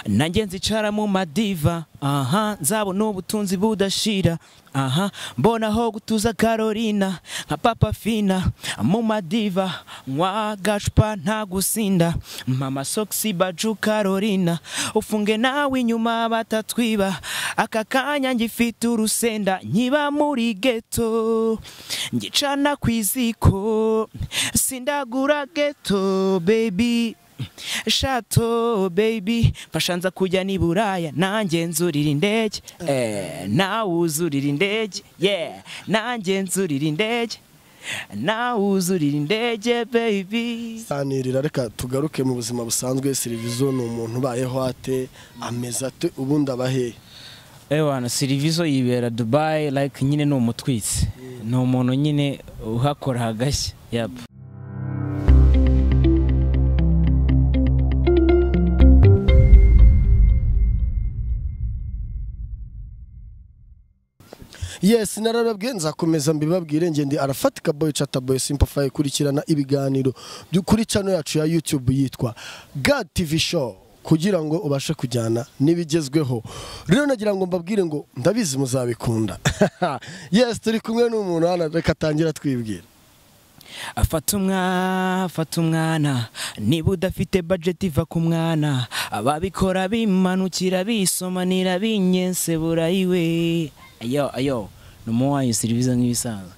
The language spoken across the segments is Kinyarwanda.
nanjye nzicara mu madiva aha nzabona ubutunzi budashira aha mbona aho gutuza carolina nka papa fina mu madiva nywa gacupa nta gusinda mama sogisi baju carolina ufunge nawe inyuma batatwiba aka kanya ngifite urusenda nkiba muri geto ngicana ku iziko sindagura geto bebi shato bebi mfasha nza kujya ni buraya nanjye nzurira indege Eh, nawe uzurira indege yeah nanjye nzurira indege nawe uzurira indege bebi sanirira reka tugaruke mu buzima busanzwe serivizo ni umuntu ubayeho ate ameze ate ubundi aba hehe ewana sirivizo yibera dubayi like nyine ni umutwitsi ni umuntu nyine uhakora hagashya yap yes nararabwiye nzakomeza mbibabwire ngende arafatika boy chat boy simple fire kurikirana ibiganiro byo kuri channel yacu ya YouTube yitwa God TV show kugira ngo ubashe kujyana n'ibigezweho rero nagira ngo mbabwire ngo ndabizi muzabikunda yes turi kumwe n'umuntu hano reka atangira twibwira afata umwana afata umwana niba udafite bajeti iva ku mwana ababikora bimanukira bisomanira binyense burayiwe ayo ayo ni umuwayi serivisi nk'ibisanzwe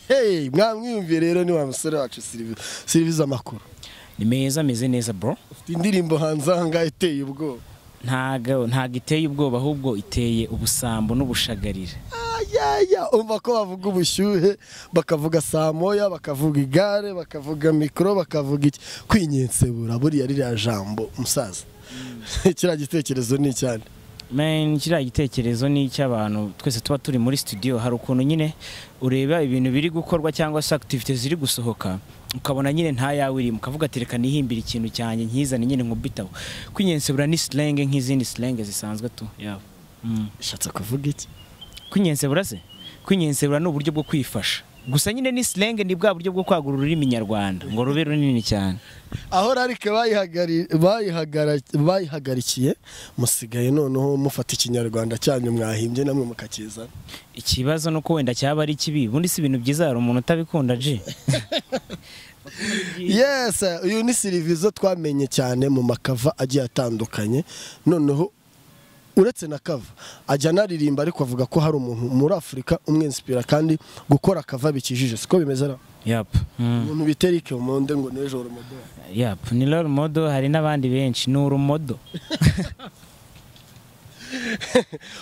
Hey, mwamwiyumviye rero ni wa musore wacu siriviza amakuru ni meza ameze neza bro ufite indirimbo hanze aha ngaha iteye ubwoba ntago ntago iteye ubwoba ahubwo iteye ubusambo n'ubushagarira ayaya umva ko bavuga ubushyuhe bakavuga saa moya bakavuga igare bakavuga mikoro bakavuga iki kwinyensebura buriya ririya jambo musaza kiriya gitekerezo ni icyane Man, kiriya gitekerezo ni icy'abantu twese tuba turi muri studio hari ukuntu nyine ureba ibintu biri gukorwa cyangwa se activities ziri gusohoka ukabona nyine nta yawe irimo ukavuga ati reka nihimbire ikintu cyanjye nkizane nyine nkubitaho kwinyensebura ni slang nk'izindi slang zisanzwe tu yabo mm. bishatse kuvuga iki kwinyensebura se kwinyensebura ni uburyo bwo kwifasha gusa nyine ni slang ni bwa buryo bwo kwagura ururimi nyarwanda ngo rube runini cyane aho rarike bayihagari- bayihagara- bayihagarikiye musigaye noneho mufata ikinyarwanda cyanyu mwahimbye namwe mukakizana ikibazo ni uko wenda cyaba ari kibi ubundi si ibintu byiza hari umuntu utabikunda ji yes uyu ni sirivizo twamenye cyane mu makava agiye atandukanye noneho uretse na kava ajya anaririmba ariko avuga ko hari umuntu muri afurika umwinsipira kandi gukora kava bikijije siko bimeze ra yap mm. umuntu biterike umunde ngo n'ejo urumodo yap ni role model hari n'abandi benshi ni urumodo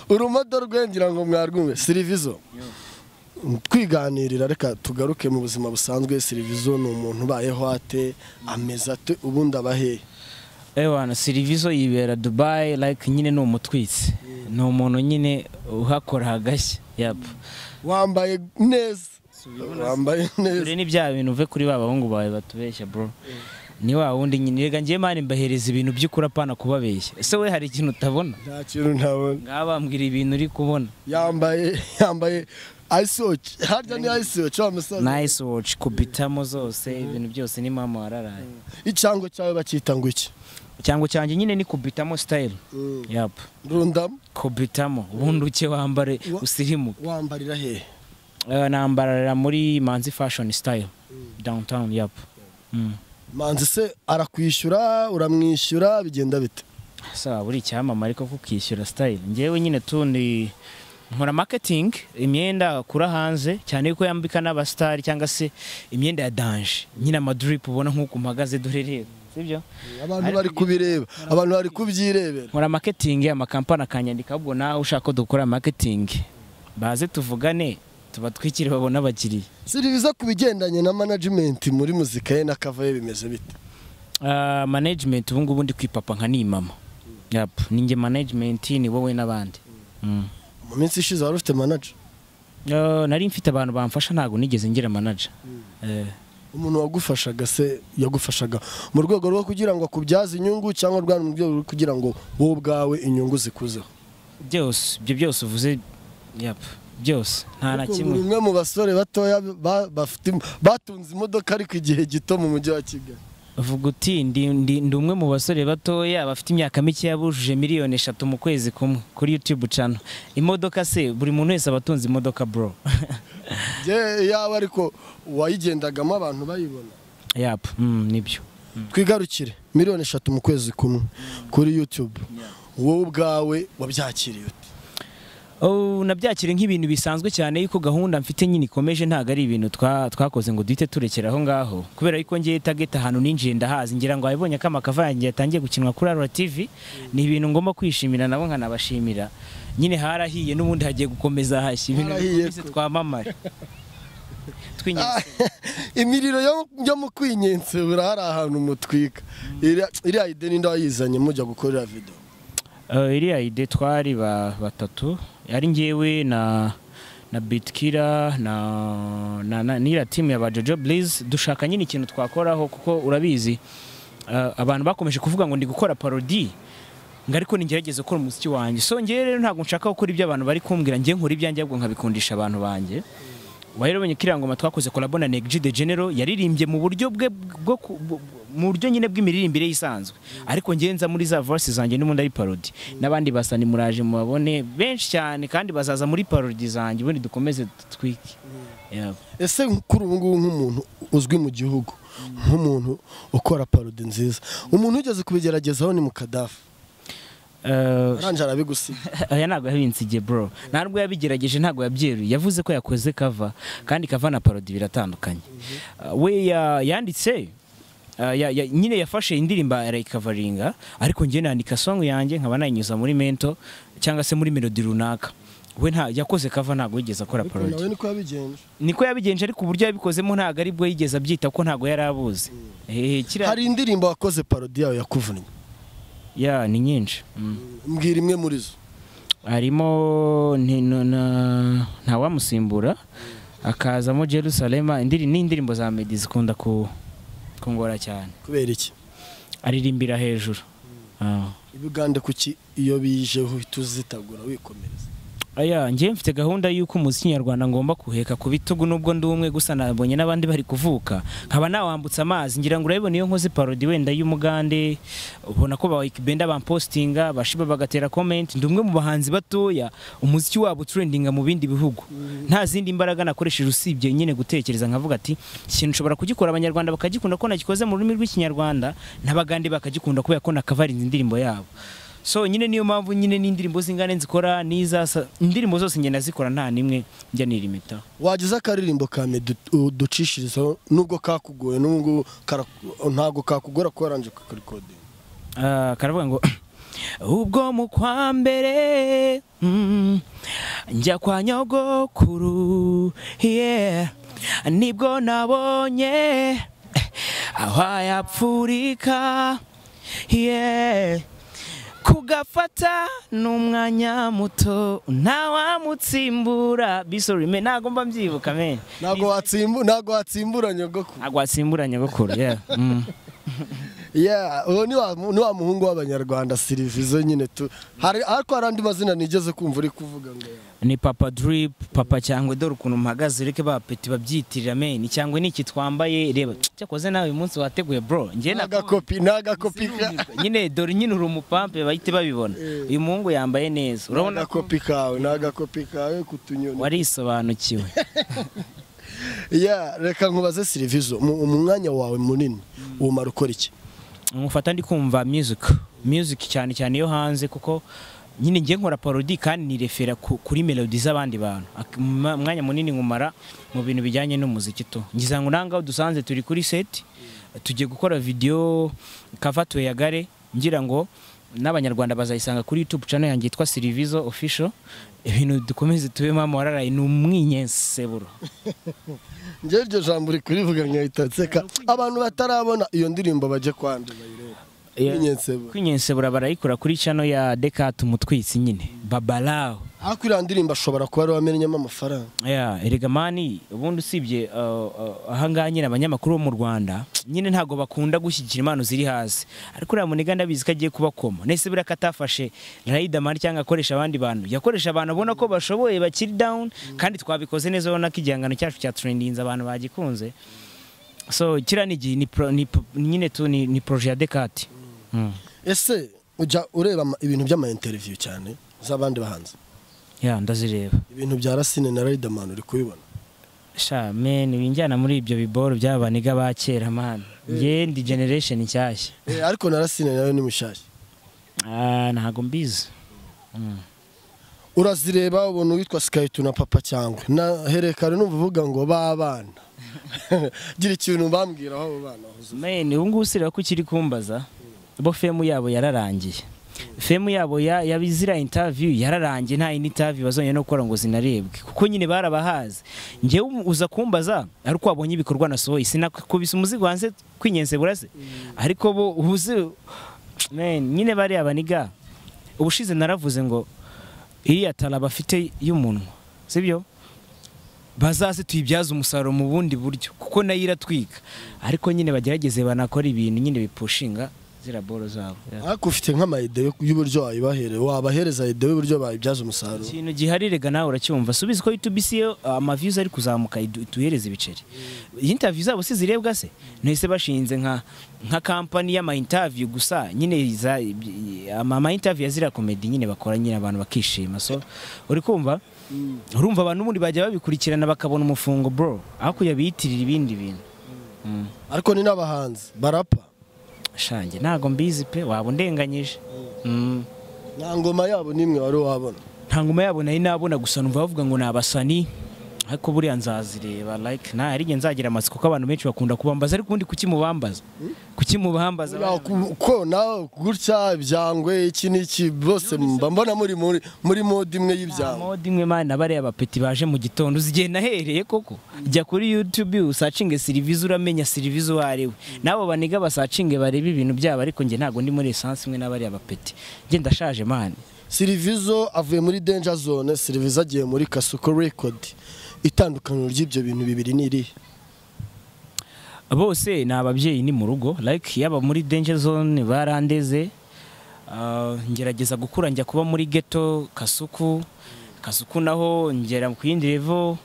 urumodo rwengira ngo mwarwumve sirivizo twiganirira reka tugaruke mu buzima busanzwe sirivizo ni umuntu ubayeho ate ameze ate ubundi aba hehe ewana sirivizo yibera dubayi like nyine ni umutwitsi ni umuntu nyine uhakora hagashya yap wambaye neza wambaye neza dore ni bya bintu uve kuri ba bahungu bawe batubeshya bro ni wa wundi nyine rega ngiye mani mbahereza ibintu by'ukuri apana kubabeshya ese we hari ikintu utabona nta kintu ntabona ngaha bambwira ibintu uri kubona yambaye yambaye ayisoci harya ni ayisoci wa musaza nice watch kubitamo zose ibintu byose ni mama wararaye icyango cyawe bacyita ngo iki cyangwa cyanjye nyine ni kubitamo style yap rundamu kubitamo ubundi uke wambare Wa- usirimu wambarira hehe Eh, nambarira muri manzi fashion style downtown yap Mm. manzi se arakwishyura uramwishyura bigenda bite sawa buri icyamamare ko kukishyura style ngewe nyine tundi nkora marketing imyenda kura hanze cyane ko yambika n'abasitari cyangwa se imyenda ya danje nyine amadrip ubona nk'uko mpagaze dore rero sibyo abantu bari kubireba abantu bari kubyirebera nkora marketing amakampani akanyandika ahubwo nawe ushaka ko dukora marketing baze tuvugane tuba twikiri babona abakiriya siriviza ku bigendanye na management muri muzika ye na cover ye bimeze bite Ah, management ubu ngubu ndi kwipapa nka ni mama yap ninjye management ni wowe n'abandi Mm. mu minsi ishize wari ufite manager Ah, nari mfite abantu bamfasha ntabwo nigeze ngira manager Eh, umuntu wagufashaga se yagufashaga mu rwego rwo kugira ngo akubyaze inyungu cyangwa rwari mu rwego rwo kugira ngo wowe ubwawe inyungu zikuzeho byose ibyo byose uvuze yap byose nta na Kuko kimwe buri umwe mu basore batoya ba- bafite im- batunze imodoka ariko igihe gito mu mujyi wa kigali vuga uti ndi ndi- ndi umwe mu basore batoya bafite imyaka mikeya bujuje miliyoni eshatu mu kwezi kumwe kuri YouTube channel imodoka se buri muntu wese aba atunze imodoka bro Njye yaba ariko uwayigendagamo abantu bayibona yap mm, nibyo twigarukire miliyoni eshatu mu kwezi kumwe kuri yutube wowe ubwawe wabyakiriye ute Oh, nabyakira nk'ibintu bisanzwe cyane yuko gahunda mfite nyine ikomeje ntabwo ari ibintu twa- twakoze ngo duhite turekera aho ngaho kubera yuko ngiye target ahantu ninjiye ndahazi ngira ngo abibonye ko amakava yanjye yatangiye gukinwa kuri Arura TV ni ibintu ngomba kwishimira nabo nkanabashimira nyine harahiye n'ubundi hagiye gukomeza hashya ibintu Harahiye bikomeze ko. twamamare tw'inyesura imiriro yo- yo mu kwinyensura hari ahantu mutwika Iriya- iriya ide ninde wayizanye mujya gukorera video Uh, iriya ide twari ba- batatu ari njyewe na na bitkira na na, na n'iriya timu ya ba jojo bliz dushaka nyine ikintu twakoraho kuko urabizi uh, abantu bakomeje kuvuga ngo ndi gukora parodi ngo ariko ningerageze gukora umuziki wanjye so ngewe rero ntabwo nshaka gukora ibyo abantu bari kumbwira ngewe nkora ibyanjye ahubwo nkabikundisha abantu banjye wahereranye kiriya ngoma twakoze kolabo na Neg G de Genero yaririmbye mu buryo bwe bwo ku- bu- bu- mu buryo nyine bw'imiririmbire yisanzwe ariko ngenza muri za verse zanjye n'ubundi ari parody n'abandi basani muraje mubabone benshi cyane kandi bazaza muri parody zanjye ubundi dukomeze twiki ese kuri ubu ngubu nk'umuntu uzwi mu gihugu nk'umuntu ukora parodi nziza umuntu ugeze kubigeragezaho ni mukadafu aranje arabigusiga aya ntabwo yabinsigiye bro nta nubwo yabigerageje ntabwo yabyeruye yavuze ko yakoze kava kandi kava na parodi biratandukanye Uh, we ya- yanditse uh, ya- ya- nyine yafashe indirimbo arayikavaringa ariko njye nandika song yanjye nkaba nayinyuza muri mento cyangwa se muri melodi runaka we nta yakoze kava ntabwo yigeze akora ariko nawe parodi niko yabigenje niko yabigenje ariko uburyo yabikozemo ntabwo aribwo yigeze abyita ko ntabwo yari abuzi Eh, kiriya- hari indirimbo wakoze parodi yawe yakuvunnye ya ni nyinshi Mm. mbwira imwe muri zo harimo ni- no- na- ntawamusimbura akazamo jerusalema indiri- n'indirimbo za medi zikunda ku- kungora cyane kubera iki aririmbira hejuru Ah. ibigande kuki iyo bijeho uhita uzitagura wikomereza aya njyewe mfite gahunda y'uko umuziki nyarwanda ngomba kuheka ku bitugu nubwo ndi umwe gusa nabonye n'abandi bari kuvuka nkaba nawambutsa amazi ngira ngo urabibona iyo nkoze parodi wenda y'umugande ubona ko benda bampostinga bashiba bagatera comment ndi umwe mu bahanzi batoya umuziki wabo utrendinga mu bindi bihugu nta zindi mbaraga nakoresheje usibye nyine gutekereza nkavuga ati ikintu nshobora kugikora abanyarwanda bakagikunda ko nagikoze mu rurimi rw'ikinyarwanda n'abagande bakagikunda kubera ko nakavarinze indirimbo yabo so nyine niyo mpamvu nyine n'indirimbo z'ingane nzikora n'iza sa- indirimbo zose ngenda zikora nta n'imwe njya nirimitaho wagize akaririmbo ka Meddy du- uducishirizaho nubwo kakugoye n'ubu ngubu kara- ntabwo kakugora kuba aranje kakarikodinga Ah, karavuga ngo ubwo mu kwa mbere mm, njya kwa nyogokuru yeah. nibwo nabonye eh, aho yapfurika yeah. kugafata n'umwanya muto ntawamutsimbura bisorime ntabwo mba mbyibuka men ntabwo watsimbu ntabwo watsimbura nyogoko ntabwo watsimbura nyogokuru yeah. mm. yeah uwo ni wa mu- ni wa muhungu w'abanyarwanda sirivizo nyine tu hari ariko hari andi mazina nigeze kumva uri kuvuga ngo ni papa drip papa cyangwa dore ukuntu mpagaze ureke ba peti babyitirira meni cyangwa niki twambaye reba cyakoze nawe uyu munsi wateguye bro njye ni nako agakopi ni agakopi ka nyine dore nyine uri umupampe bahite babibona Eh. uyu muhungu yambaye neza ni urabona ko agakopi kawe ni agakopi kawe kutunyoni warisobanukiwe yeah reka nkubaze sirivizo mu mu mwanya wawe munini umara ukora iki mufata ndi kumva music music cyane cyane yo hanze kuko nyine ngiye nkora parodi kandi nirefera ku- kuri melodi z'abandi bantu Ak- mma- umwanya munini nkumara mu bintu bijyanye n'umuziki tu ngize ngo nangaho dusanze turi kuri set tugiye gukora video kava tuyagare ngira ngo n'abanyarwanda bazayisanga kuri youtube channel yanjye yitwa Sirivizo official ibintu dukomeze tubemo amorarayi ni umwinyenseburo njyewe iryo jambo uri kurivuga nkahita nseka abantu batarabona iyo ndirimbo bajye kwandura bayirebe Kwinyensebura. kwinyensebura barayikora kuri channel ya Dekat Mutwitsi nyine babalao ariko iriya ndirimbo ashobora kuba ari wamenyemo amafaranga Yeah, erega mani ubundi usibye uh, uh, ahangaha nyine abanyamakuru bo mu Rwanda nyine ntago bakunda gushyigikira impano ziri hasi ariko uriya muniga ndabizi ko agiye kubakoma nese buriya ko atafashe Riderman cyangwa akoresha abandi bantu yakoresha abantu abona ko bashoboye bakiri down kandi twabikoze neza ubona ko igihangano cyacu cyaturendinze abantu bagikunze so kiriya ni igihe ni pro- ni pro- nyine tu ni ni poroje ya dekati Mm. ese ujya ureba ama- ibintu by'ama interview cyane z'abandi bahanzi ya ndazireba ibintu bya rasine na riderman uri kubibona sha men binjyana muri ibyo biboro by'abaniga ba kera man njye ndi generation nshyashya Eh, ariko na rasine nawe ni mushyashya Ah, ntago mbizi Mm. urazireba ubona uwitwa sikayitu na papa cyangwa na herekare numva uvuga ngo babana gira ikintu bambwira aho abo bana bahuza men ubu ngubu usireba ko ukiri kumbaza bo femu yabo yararangiye femu yabo ya- ya ziriya interview yararangiye nta yindi interview bazongera no gukora ngo zinarebwe kuko nyine barabahazi njyewe uza kumbaza ari uko wabonye ibikorwa nasohoye sinakubise umuzigo hanze kwinyenze burase ariko bo uzi men nyine bariya baniga ubushize naravuze ngo iriya tara bafite y'umunwa sibyo bazaze tuyibyaze umusaruro mu bundi buryo kuko nayo iratwika ariko nyine bagerageze banakora ibintu nyine bipushinga zira boro zabo ariko ufite nk'amayide yo- y'uburyo wayibahereza wabahereza ide y'uburyo bayibyaza umusaruro ikintu giharirega nawe uracyumva subizi ko YouTube yo amaviews ari kuzamuka idu- ituhereza ibiceri interview zabo si zirebwa se nahise bashinze nka nka company y'ama interview gusa nyine za iby- ama ama interview ya zira comedy nyine bakora nyine abantu bakishima so uri kumva urumva abantu ubundi bajya babikurikirana bakabona umufungo bro aho kujya biyitirira ibindi bintu Mm. ariko ni n'abahanzi barapa shange ntago mbizi pe waba undenganyije Mm. nta ngoma yabo n'imwe wari wabona nta ngoma yabo nari nabona gusa numva bavuga ngo ni abasani ariko buriya nzazireba like nta ari njye nzagira amatsiko kuko abantu benshi bakunda kubambaza ariko ubundi kuki mubambaza kuki mubambaza ko nawe gutya ibyangwe iki n'iki bose mba mbona muri muri muri mode imwe y'ibyangwe mode imwe mana bariya bapeti baje mu gitondo uzi igihe nahereye koko jya kuri youtube usacinge serivisi uramenya serivisi uwo ari we n'abo baniga basacinge barebe ibintu byabo ariko njye ntabwo ndi muri esansi imwe n'abariya bapeti njye ndashaje mani sirivizo avuye muri danger zone sirivizo agiye muri kasuko record itandukaniro ry'ibyo bintu bibiri ni irihe bose ni ababyeyi ni mu rugo like yaba muri danger zone barandeze Ah, ngerageza gukura njya kuba muri ghetto kasuku kasuku naho ngera ku yindi level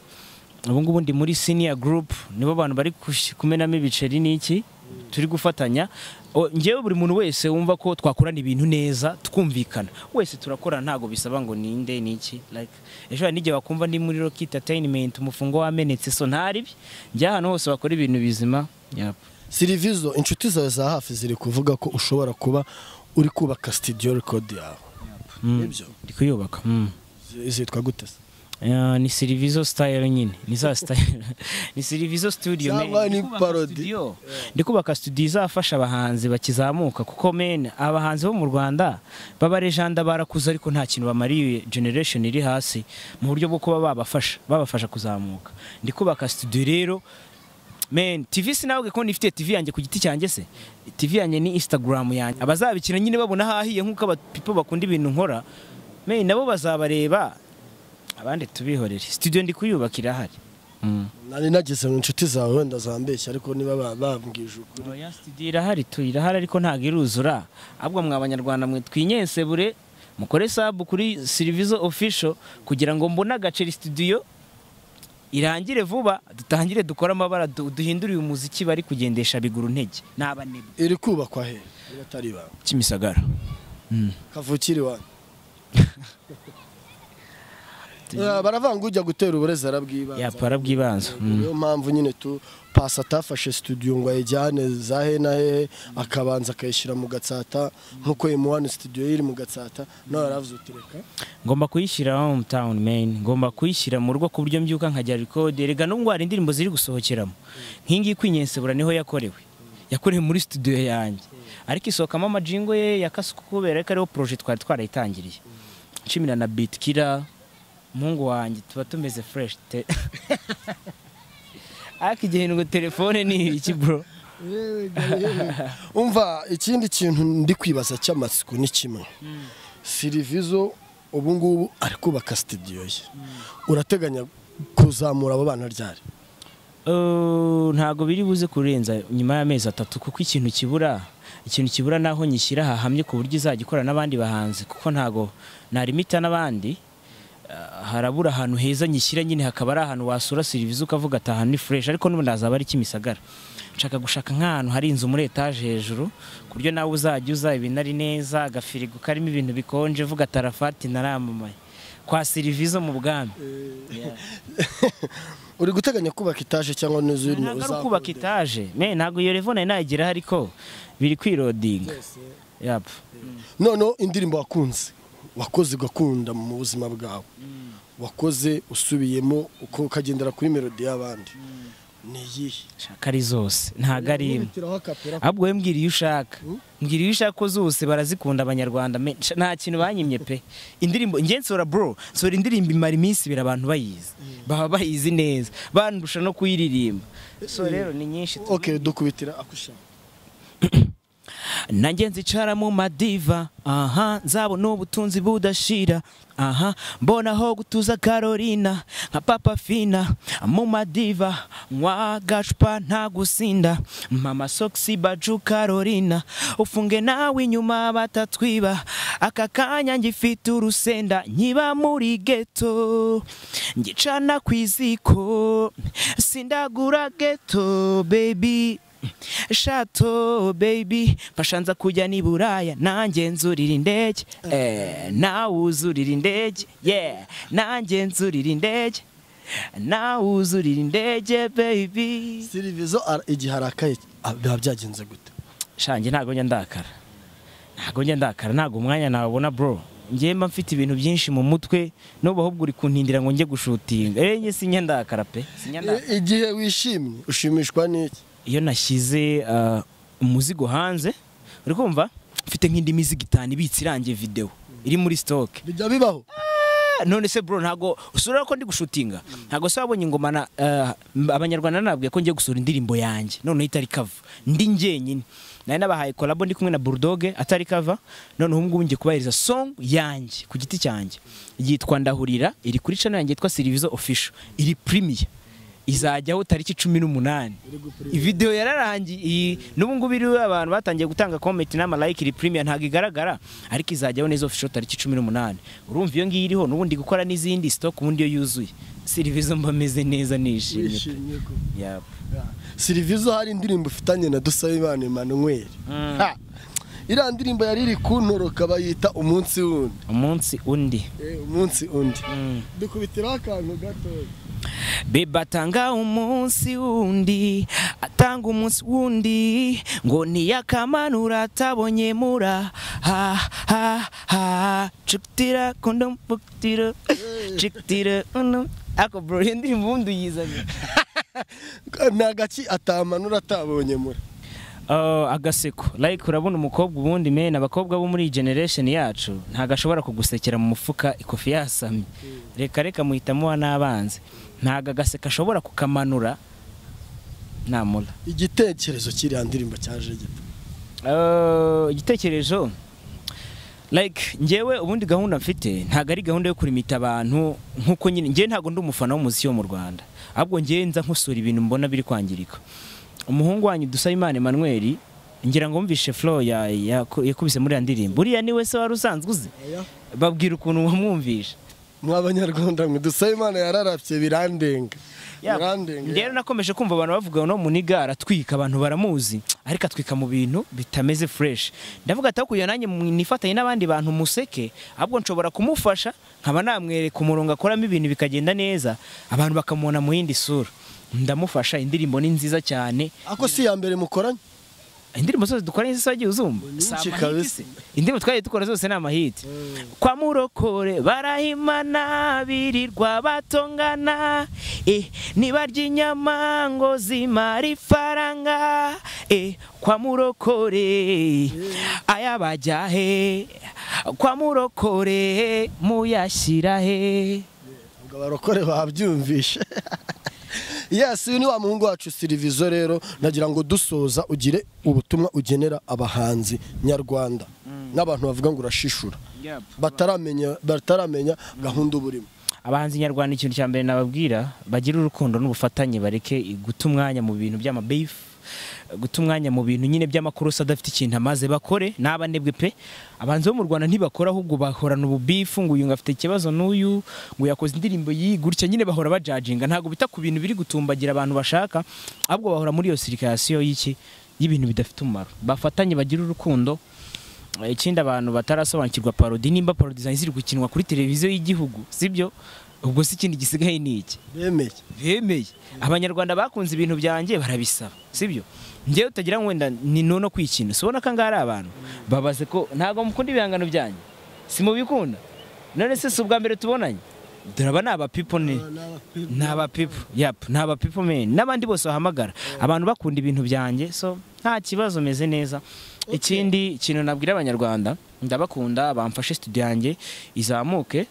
ubu ngubu ndi muri senior group nibo abantu bari kush- kumenamo ibiceri n'iki turi gufatanya O, njyewe buri muntu wese wumva ko twakorana ibintu neza twumvikana wese turakorana ntabwo bisaba ngo ninde n'iki like ejo hari n'igihe wakumva ndi muri rock entertainment umufungo wamenetse so ntaribi njya ahantu hose bakora ibintu bizima yep. sirivizo inshuti zawe za hafi ziri kuvuga ko ushobora kuba uri kubaka studio record yawe mm. nibyo ndi kuyubaka mm. zi- zitwa gute se Ah, ni Sirivizo style nyine ni za style ni Sirivizo studio Cyangwa men. ni Ndi kubaka parody. studio. ndi kubaka studio izafasha abahanzi bakizamuka kuko men abahanzi bo mu Rwanda baba legenda barakuze ariko nta kintu bamariye generation iri hasi mu buryo bwo kuba babafasha babafasha kuzamuka ndi kubaka studio rero Men, TV sinabwe ko nifite TV yanjye ku giti cyanjye se. TV yanjye ni Instagram yanjye. Abazabikina nyine babona hahiye nk'uko abapipo bakunda ibintu nkora. Men nabo bazabareba abandi tubihorere. Studio ndi kuyubaka irahari. Mm. nari nageze mu nshuti zawe wenda zambeshya ariko niba ba- bambwije ukuri Oya studio irahari tu irahari ariko ntago iruzura. Ahubwo mwa abanyarwanda mwe twinyense bure mukore sub kuri Servizo official kugira ngo mbone agaceri studio irangire vuba dutangire dukore amabara du- duhindure uyu muziki bari kugendesha biguru ntege n'abanebwe. iri kubakwa he niba atari ibawe Kimisagara. kavukire iwanyu Eh, baravanga ujya gutera uburezi arabwibanza yapara bw'ibanze niyo mpamvu nyine tu pasi atafashe studio ngo ayijyane za he na hehe akabanza akayishyira mu gatsata nk'uko M1 studio ye iri mu gatsata nawe yaravuze uti reka ngomba kuyishyira home town main ngomba kuyishyira mu rugo ku buryo mbyuka nkajya record rega nubwo hari indirimbo ziri gusohokeramo nk'ingiyi kwinyensebura niho yakorewe yakorewe muri studio yanjye ariko isohokamo amajingo ye yakasuka kubera ko ariho projet twari twarayitangiriye nshimira na beat killer muhungu wanjye tuba tumeze fresh te ariko igihe ngo telefone ni iki bro umva ikindi kintu ndi kwibaza cy'amatsiko ni kimwe sirivizo ubu ngubu ari kubaka studio ye urateganya kuzamura abo bana ryari Uh, ntago biri buze kurenza nyuma y'amezi atatu kuko ikintu kibura ikintu kibura naho nyishyira hahamye ku buryo izajya ikorana n'abandi bahanzi kuko ntago narimita n'abandi ah, harabura ahantu heza nyishyira nyine hakaba ari ahantu wasura serivisi ukavuga ati aha ni fureshi ariko n'ubundi hazaba ari kimisagara nshaka gushaka nk'ahantu hari inzu muri etaje hejuru ku buryo nawe uzajya uza ibintu ari neza agafirigo karimo ibintu bikonje uvuga ati arafati naramamaye kwa serivisi mu bwami uri guteganya kubaka itaje cyangwa n'inzu ntabwo ari ukubaka itaje me ntabwo iyo revo nari nageraho ariko biri kwirodinga yapfa noneho indirimbo wakunze wakoze ugakunda mu buzima bwawe wakoze usubiyemo uko ukagendera kuri melodi y'abandi ni iyihe shaka ari zose ntabwo ari imwe Nkubitiraho akapera. ahubwo we mbwira iyo ushaka mbwira iyo ushaka ko zose barazikunda abanyarwanda me- nsha- nta kintu banyimye pe indirimbo njye nsora bro nsora indirimbo imara iminsi ibiri abantu bayizi baba bayizi neza bandusha no kuyiririmba so rero ni nyinshi tu- ok dukubitira akushaka nanjye nzicara mu madiva aha nzabona ubutunzi budashira aha mbona aho gutuza karorina nka papa fina mu madiva nywa gacupa nta gusinda mama sogisi baju karorina ufunge nawe inyuma batatwiba aka kanya ngifite urusenda nkiba muri geto ngicana ku iziko sindagura geto baby shato baby mfasha nza kujya ni buraya nanjye nzurira indege Eh, nawe uzurira indege yeah nanjye nzurira indege nawe uzurira indege baby sirivizo ara- igihe arakaye ah, biba byagenze gute shanjye ntabwo njya ndakara ntabwo njya ndakara ntabwo umwanya nawubona bro njye mba mfite ibintu byinshi mu mutwe n'ubu ahubwo uri kuntindira ngo njye gushutinga eh njye sinjya ndakara pe sinjya ndakara I- igihe wishimye ushimishwa n'iki iyo nashyize uh, umuzigo hanze uri kumva mfite nk'indi mizigo itanu ibitse irangiye video iri muri stock bijya bibaho Ah, none se bro ntago usura ko ndi gushutinga ntago se wabonye ingoma na uh, m- abanyarwanda nababwiye ko ngiye gusura indirimbo yanjye noneho itari kava ndi njyenyine nari nabahaye kolabo ndi kumwe na Bulldog atari kava noneho ubu ngubu ngiye kubahiriza song yanjye ku giti cyanjye yitwa ndahurira iri kuri channel yanjye yitwa Servizo Official iri premier izajyaho tariki cumi n'umunani video yararangiye n'ubu ngubu iriho abantu batangiye gutanga comment n'amalayike iri premier ntabwo igaragara ariko izajyaho neza official tariki cumi n'umunani urumva iyo ngiyo iriho n'ubundi gukora n'izindi stock ubundi iyo yuzuye serivisi mba meze neza nishimye pe. wishimye ko Yap. sirivizo hari indirimbo ufitanye na dusabimana emmanuel Ha! iriya ndirimbo yari iri kuntoroka bayita umunsi wundi umunsi undi Eh, umunsi undi Mm. dukubitiraho akantu gatoya Beba atanga umunsi wundi atanga umunsi wundi ngo niyakamanura atabonye mura ha ha ha cikitira kundum bukitira cikitira undum ako bro iyo ndirimbo ubundi uyizanye ni agaki atamanura atabonye muri Uh, agaseko like urabona umukobwa ubundi mena abakobwa bo muri iyi generation yacu ntago ashobora kugusekera mu mufuka ikofi yasamye reka reka muhitamo wa n'abanzi ntago agaseka ashobora kukamanura namura igitekerezo cy'iriya ndirimbo cyaje gito Eh, igitekerezo like njyewe ubundi gahunda mfite ntabwo ari gahunda yo kurimita abantu nkuko nyine njyewe ntabwo ndi umufana w'umuziki wo mu Rwanda ahubwo njyewe nza nkosora ibintu mbona biri kwangirika umuhungu wanyu Dusabimana Emmanuel ngira ngo wumvishe flow ya- ya- yakubise muri ya ndirimbo uriya niwe se wari usanzwe uzi babwira ukuntu wamwumvisha mw'abanyarwanda mwe dusabimana yararabye birandenga Ya, birandenga rero nakomeje kumva abantu bavuga ngo no muniga aratwika abantu baramuzi ariko atwika mu bintu bitameze fresh ndavuga ati hakurya nanjye mu- nifatanye n'abandi bantu museke ahubwo nshobora kumufasha nkaba namwereka umurongo akoramo ibintu bikagenda neza abantu bakamubona mu yindi sura ndamufasha indirimbo ni nziza cyane ako si iya mbere mukoranye indirimbo zose dukoranye zose wagiye uzumva Nyinshi Si amahiti kabisa. se. indirimbo twagiye dukora zose ni amahiti kwa murokore barahimana birirwa batongana eh, nibarya inyama ngo zimara ifaranga eh, kwa murokore aya bajya he kwa murokore muyashyira he ngo abarokore babyumvishe yes uyu ni wa muhungu wacu sirivizo rero nagira ngo dusoza ugire ubutumwa ugenera abahanzi nyarwanda n'abantu bavuga ngo urashishura bataramenya bataramenya gahunda uba urimo abahanzi nyarwanda ikintu cya mbere nababwira bagire urukundo n'ubufatanye bareke guta umwanya mu bintu by'amabeef guta umwanya mu bintu nyine by'amakuru se adafite ikintu amaze bakore n'aba ndebwe pe abanzi bo mu rwanda ntibakora ahubwo bahorana ububifu ngo uyu ngo afite ikibazo n'uyu ngo yakoze indirimbo y'iyi gutya nyine bahora bajajinga ntabwo bita ku bintu biri gutumbagira abantu bashaka ahubwo bahora muri iyo sirikasiyo y'iki y'ibintu bidafite umumaro bafatanye bagire urukundo ikindi abantu batarasobanukirwa parodi nimba parodi zanjye ziri gukinwa kuri televiziyo y'igihugu sibyo ubwo si ikindi gisigaye ni iki bemeye bemeye abanyarwanda bakunze ibintu byanjye barabisaba sibyo ngewe utagira ngo wenda ni nono kwikina ubona ko angaha ari abantu babaze ko ntabwo mukunda ibihangano byanjye si mubikunda none se si ubwa mbere tubonanye dore aba ni abapipo ni ni abapipo yapu ni abapipo meni n'abandi bose bahamagara abantu bakunda ibintu byanjye so nta kibazo meze neza ikindi kintu nabwira abanyarwanda ndabakunda bamfashe studio yanjye izamuke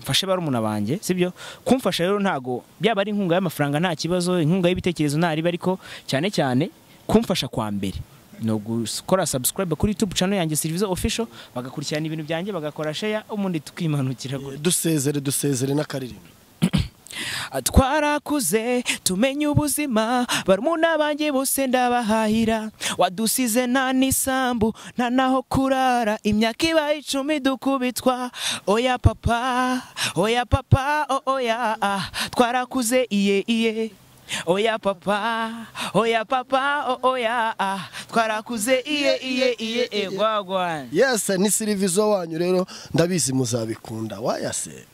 mfashe barumuna banjye sibyo kumfasha rero ntago byaba ari inkunga y'amafaranga nta kibazo inkunga y'ibitekerezo ntariba ariko cyane cyane kumfasha kwa mbere ni ugukora subscribe kuri YouTube channel yanjye Service Official bagakurikirana ibintu byanjye bagakora share ubundi tukimanukira gutya dusezere dusezere n'akaririmbo twarakuze tumenye ubuzima barumuna banjye bose ndabahahira wadusize nta n'isambu nta n'aho kurara imyaka ibaye icumi dukubitwa oya papa oya papa o- oya ah. twarakuze iye iye oya papa oya papa o- oya ah. twarakuze iye iye iye egwagwa yesi ni sirivizo wanyu rero ndabizi muzabikunda wayase